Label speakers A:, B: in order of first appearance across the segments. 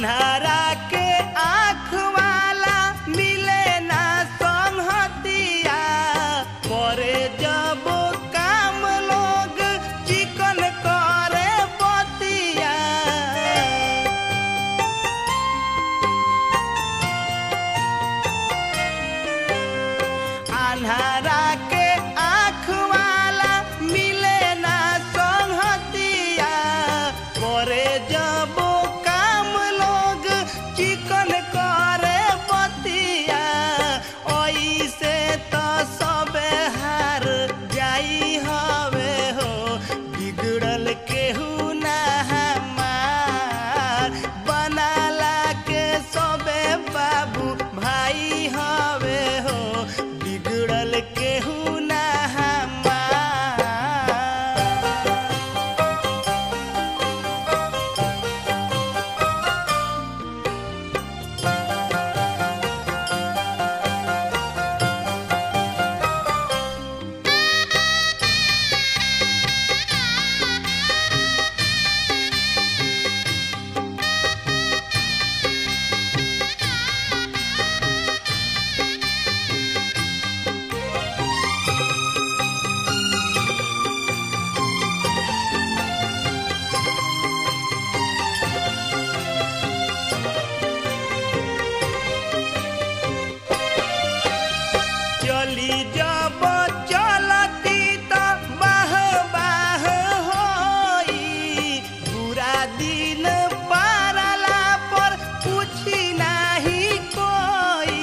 A: अन्हारा के आँख वाला मिले ना संहतिया करे जब काम लोग चिकन करे बतिया अन्हारा के आँख वाला मिले ना संहतिया करे जब काम लोग चिकन करे बतिया ऐसे तो सबे हार जाई हवे हो बिगड़ल केहू ना हमार बनाला के सबे बाबू भाई हवे हो बिगड़ल केहू ना हमार चली जब चलती त बाह बाह होई पूरा दिन पारला पर पूछी नाही कोई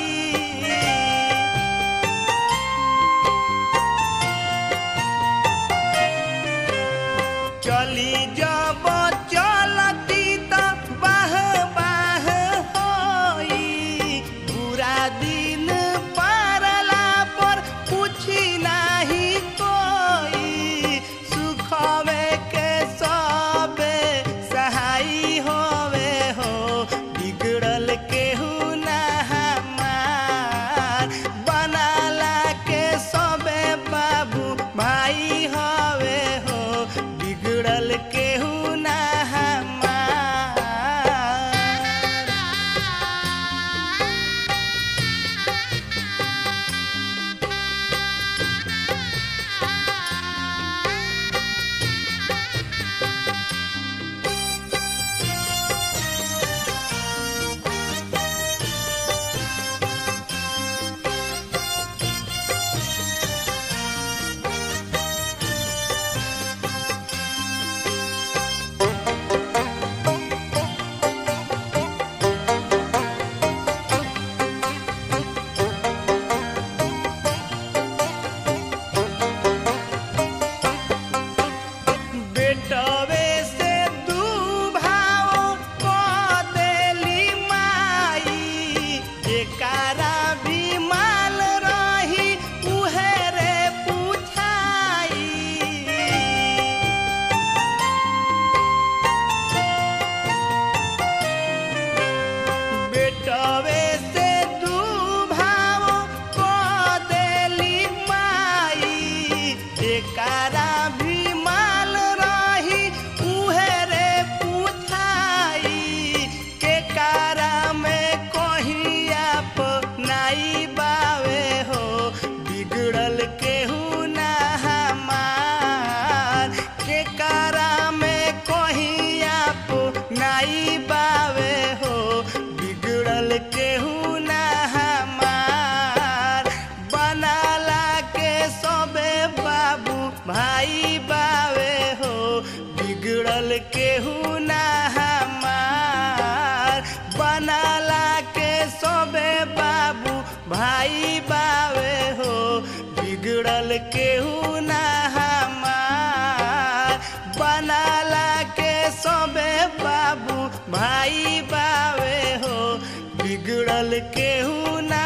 A: चली जब चलती त बाह बाह होई पूरा दिन पारला पर पूछी नाही कोई सुखवे के सबे सहाई होवे हो बिगड़ल केहू ना हमार बनाला के सबे बाबू भाई हवे हो बिगड़ल केहू ना हमार बेटवे से दू भाव क देली माई जेकारा भी माल रही उहे रे पुछाई बेटवे से दू भाव क देली माई एकारा भी माल रही उहे रे पुछाई के कारा में कहिया नाई बावे हो बिगड़ल केहू ना हमार के कारा में कहिया नाई बावे हो बिगड़ल केहू ना हमार बनाला के सबे बाबू भाई बावे हो बिगड़ल केहू ना हमार बनाला के सबे बाबू भाई बावे हो बिगड़ल केहू ना हमार बनाला के सबे बाबू भाई बावे हो बिगड़ल केहू ना